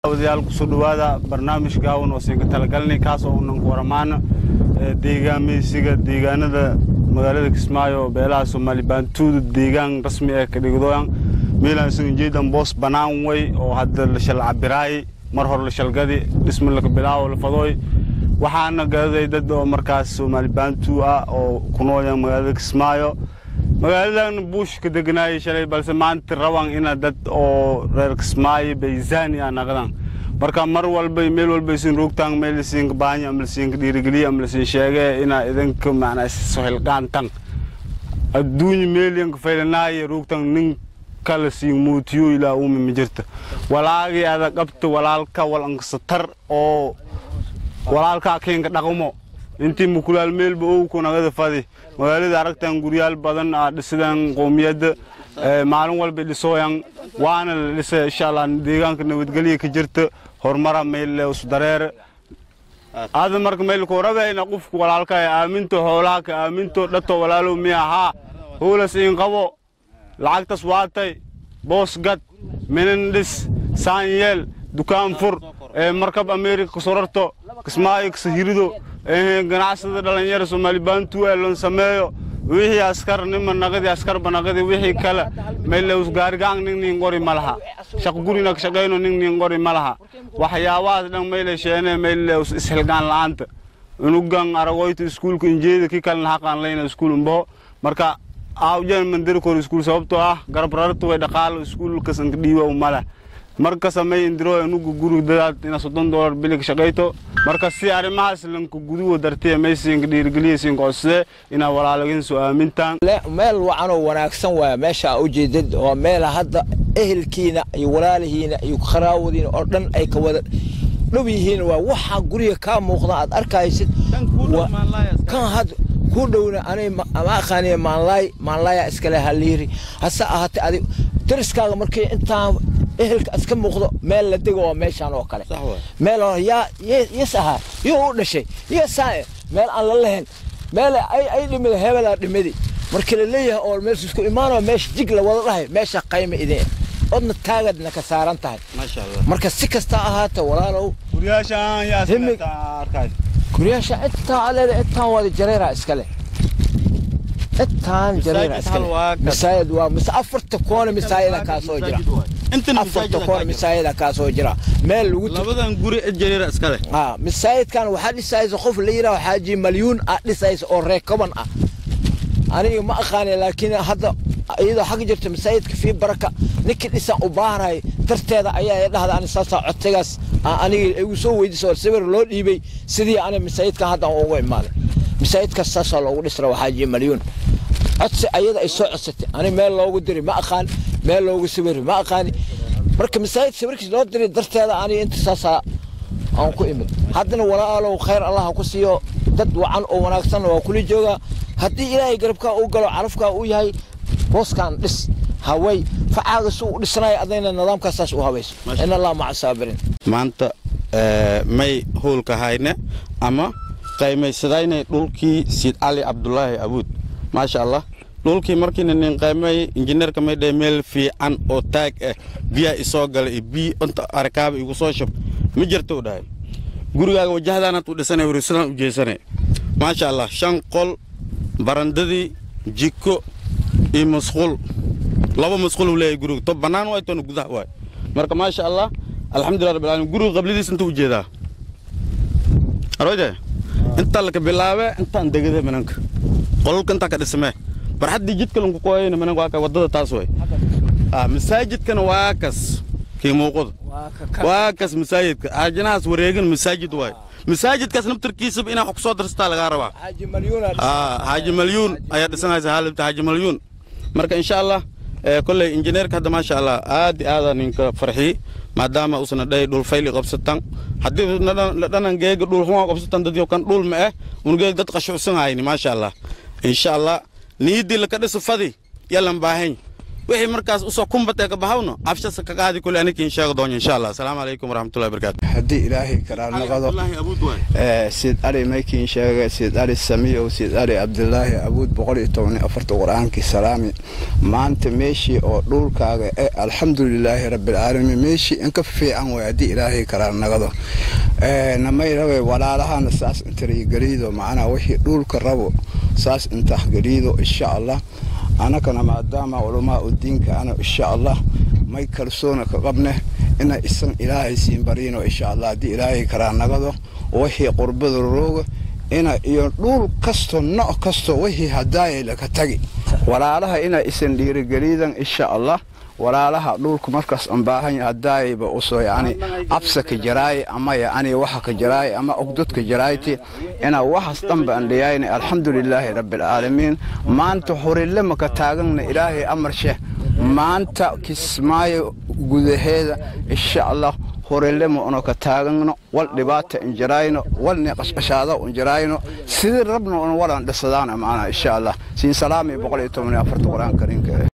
wadayaal kusoo dhawaada barnaamij gaawan oo siinka talagalnay kaas oo unan ku waramaana deegaameysiga deegaanada magaalada kismaayo beelaha soomaali baantuuda deegaan rasmi ee ka dhigdoyan meelaan isagan jeedan boos bannaan way oo hadda la shal cabiraay mar hore la shalgadi dhisma laka bilaawo la fadooy waxaana gadaday dad oo markaas soomaali baantuu ah oo ku noolan magaalada kismaayo magaaladan buush ka deganaayay shalay balse maanta raban ina dad oo reer kismaayo bayzani ah naqdaan marka mar walba meel walba isin roogtaan meel isinka baanya ama isinka dhiirigeliya ama isin sheege ina idinka macnaa sohilqaantan adduunya meeliyanka faylanaayo roogtan nin kala siin muutiyo ilaa uumi ma jirta walaagii ada qabta walaalka walankasatar oo walaalkaa keenka dhaqmo intii mukulaal meelba owku nagada fadi magaalada aragtan guryaal badan aa dhisidaan qoomiyadda maalin walba dhisooyan waana la dhisa insha allah deegaanka nabadgelya ka jirta horumara meel isdareere aada marka meelku rabayna qofku walaalka aaminto xoolaaka aaminto dhato walaalow miya haa hoolas in qabo lacagtas waatay boos gad minan dhis saan yeel dukaan fur markab amerika kasorarto kismaayo kasahirido ganacsada dhalinyara soomaali baantu lon sameeyo wixii askar nima naqadi askarba naqadi wixii kale mayleus gaarigaang ning nin qori ma laha shaq gurina ka shaqayno ning nin qori ma laha waxyaabahaas dhan mayle sheene mayleus ishilgaan la'aanta unugan aragoyta iskuulka injeeda ki kalena haqaan layna iskuul umbaho marka aawjan mandari kor iskuul sababtoo ah garab rarta way dhaqaalo iskuulkasanka dhiiba male marka samey indiro enugu guri dadaad ina soddon doolar bilig shaqayto marka si arrimahaas lanka guduwa dartee maysinka dhiirigeliya siinka codsade inaa walaalagin soo aamintaan meel wacanoo wanaagsan waaya meesha aa ujeedad oo meela hadda ehelkiina iyo walaalihiina iyo kharaawadiina oo dhan ay ka wada dhow yihiin waa waxaa guriga kaa muuqda aad arkaysid kan had ku dhowna anay ma aqaaniya maanlaay maanlaaya iskale haliiri hase ahaatee adi dariskaaga markii intaan ehelka iska muuqdo meel la dego waa meeshaan oo kale meel yaa yes ahaa iyo u dhashay iyo saae meel aan la lahayn meel ay dhimida hebelaa dhimidi markii la leeyahay oo meesha isku imaanoo meesha jig la wada dhahay meesha qayma idin odna taagadna ka saaran tahay marka si kasta ahaata walaalow guryaasha intaa aleeda intaan wada jareeraa iskale intaan jareeraa iskale masaajid waa mise afarta koona masaajida kaa soo jira afarta koona masaajida kaa soo jira meel lagu labadan guri jareera iskale haa masaajidkan waxaa dhisaysa qof la yidhaha xaaji malyuun ah dhisaysa oo reekaban ah aniga ma aqaani laakiin hadda iyadoo xag jirta masaajidka fii baraka ninkii dhisan u baaray darteeda ayaa dhahda ani saasaa codsigaas aniga igu soo weydiisa oo sawir loo dhiibay sidii ani masaajidkan hadda ugu imaaday masaajidkaas saasaa loogu dhisra waxaaji malyuun codsi ayada ay soo codsatay ani meel loogu diri ma aqaan meel loogu sawiri ma aqaani marka masaajid sawirkiis loo diray darteeda aniga inta saasaa aan ku imid haddana walaalow khayr allah ku siiyo dad wacan oo wanaagsanna waa kula joogaa haddii ilaahay garabkaa uu galo carafkaa uu yahay booskan dhis haway facaaga si uu dhisanayo adayna nidaamkaasaas u habayso in allah maca saabiriin maanta may howlka hayne ama qaymaysadayne dhulkii siid cali cabdulaahi abuud maasha allah dhulkii markiina nin qaymay injineerka may dhahe meel fiican oo taag ah biyaa isoo gala iyo bii inta arkaaba igu soo shub ma jirto u dhahay gurigaaga wajahdaanaad u dhisanay horisadaan u jeesanay maasha allah shan qol barandadii jiko iyo masquul laba masquul uu leeyahay guriga to bannaan waay toona gudaha waay marka maasha allah alxamdulillah rabbil alamin guriga qablidiis inta u jeedaa arwayde inta laka bilaabe intaan degade mananka qolalka intaa ka dhismee barxaddii jidka lanku qoyayna mananka waa ka waddada taas waay masaajidkana waa kas kii muuqada waa kas masaajidka aajinahaas wareegan masaajid waay masaajidkaas naftarkiisaba inaa wax ku soo darsataa lagaa rabaa xaaji malyuun ayaa dhisanaysa haalibta xaaji malyuun marka insha allah kolley injineerka hadda maasha allah aad iyo aada ninka farxii maadaama usna dhahay dhul fayli qabsatan haddii dhanan geega dhul xumaa qabsatan dadyo kan dhul ma eh un geeg dad qashucsan hayni maasha allah insha allah niidii laka dhisa fadi yalan baahan wixii markaas usoo kumbatee ka bahawno abshasa ka qaadi kule anikiin sheego doonyo insha allah asalaamu calaykum waraxmatullahi wabarakaatu haddii ilaahay karaarnaqado siid ali maykiin sheega siid ali samiyow siid ali cabdilaahi abuud boqol iyo toban iyo afarta qur-aankii salaami maanta meeshii oo dhulkaaga e alxamdulilaahi rabbilcaalamiin meeshii inka fiican way haddii ilaahay karaarnaqado namay rabe walaalahana saas intarigeliido macnaa wixii dhulka rabo saas intahgeliido insha allah anakana maadaama culamaa u diinka ana insha allah may kalsoona ka qabne ina isan ilaahay siin bariino insha allah haddii ilaahay karaarnaqado wixii qurbada rooga ina iyo dhuul kasto nooc kasto wixii hadaayay laka tagi walaalaha ina isan dhiirigeliidan insha allah walaalaha dhulku markaas aan baahan hadaayba usoo yani absa ka jaraay ama yani waxa ka jaraay ama ogdod ka jarayti ina waxaas dhanba aan dhiyayna alxamdulilaahi rabbilcaalamiin maanta horille maka taagana ilaahay amarshe maanta kismaayo gudaheeda insha allah horelema uno ka taagano wal dhibaata injirayno walni qashqashaada injirayno sidii rabna un walan dhisadaana maana insha allah siin salaami boqol iyo toban iyo afarta qur-aan kariimka